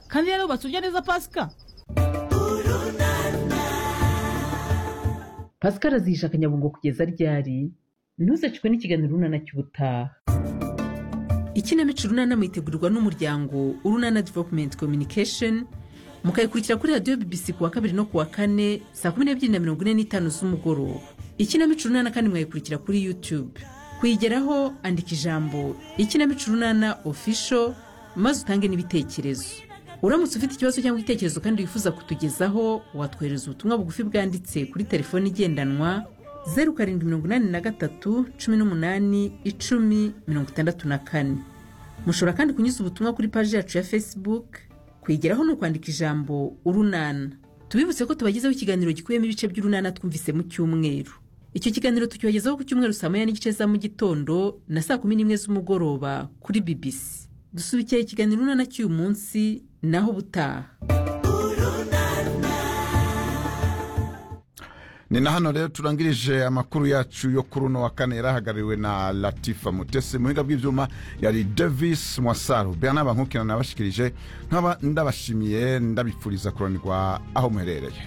kandi rero wubatse ujya neza pasika pascal azihisha akanyabungo kugeza ryari ntuzacikwe n'ikiganiro urunana cy'ubutaha ikinamico urunana mwitegurirwa n'umuryango urunana development communication mukayikurikira kuri radiyo bbc ku wa kabiri no ku wa kane saa kumi n'ebyiri na mirongo ine n'itanu z'umugoroba ikinamico urunana kandi mwayikurikira kuri youtube kuyigeraho andika ijambo ikinamico urunana official maze utange n'ibitekerezo uramutse ufite ikibazo cyangwa igitekerezo kandi wifuza kutugezaho watwohereza ubutumwa bugufi bwanditse kuri telefoni igendanwa zeru karindwi mirongo inani na gatatu cumi n'umunani icumi mirongo itandatu na kane mushobora kandi kunyuza ubutumwa kuri paji yacu ya facebook kuyigeraho ni ukwandika ijambo urunana tubibutse ko tubagezaho ikiganiro gikubiyemo ibice by'urunana twumvise mu cyumweru icyo kiganiro tukibagezaho ku cyumweru saa moya n'igice za mu gitondo na saa kumi n'imwe z'umugoroba kuri bbc dusubikira ikiganiro urunana cy'uyu munsi naho ubutaha ni na hano rero turangirije amakuru yacu yo kuri uno wa kane yari ahagarariwe na latifa mutesi mu biga bw'ibyuma yari davis mwasaru bernard bankukina nabashikirije nkaba ndabashimiye ndabifuriza kuranirwa aho muherereye